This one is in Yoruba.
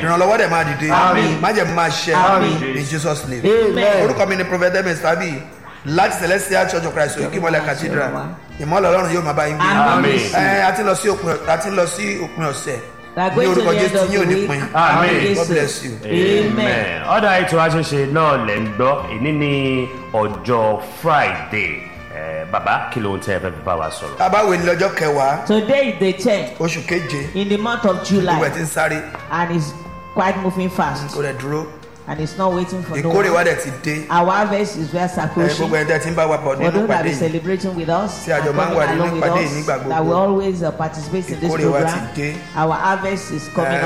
ìrànlọ́wọ́ dẹ̀ máa dìde Àmín. májẹ̀mú máa ṣẹ Àmín. in jesus name Amen. orúkọ mi ni prophet demis tabi láti celestial church of christ òkè ìmọ̀lẹ̀ cathedral ìmọ̀lẹ̀ ọlọ́run yóò máa bá yín gbé Àmín. ẹ a ti lọ sí òpin a ti lọ sí òpin ọ̀sẹ̀ We are ní going to orúkọ the end jésù of yín ò the ní week. pin Amen. god bless you. Amen. ọ̀dà ètò àṣẹṣe náà lẹ̀ ń gbọ́ èní ní ọjọ́ friday Eh, bàbá kí ló ń tẹ́ ẹ fẹ́ fi bá wa sọ̀rọ̀. tábàwé ní lọ́jọ́ kẹwàá Today is the 10th oṣù keje in the month of gbogbo ẹ̀ July ti ń sáré and it's quite moving fast kò rẹ̀ dúró and it's not waiting for no ìkórè wa one. dẹ̀ ti dé Our harvest is very ẹ approaching. gbogbo ẹ̀ tẹ́ ti ń bá wa pọ̀ For nínú those that ìpàdé be yìí celebrating with us, Tí a jọ and máa ń coming wà nínú along with ìpàdé us, yìí nígbà that gbogbo. we always uh, participate in this Ìkórè wa program. ti dé. Our harvest is coming ẹ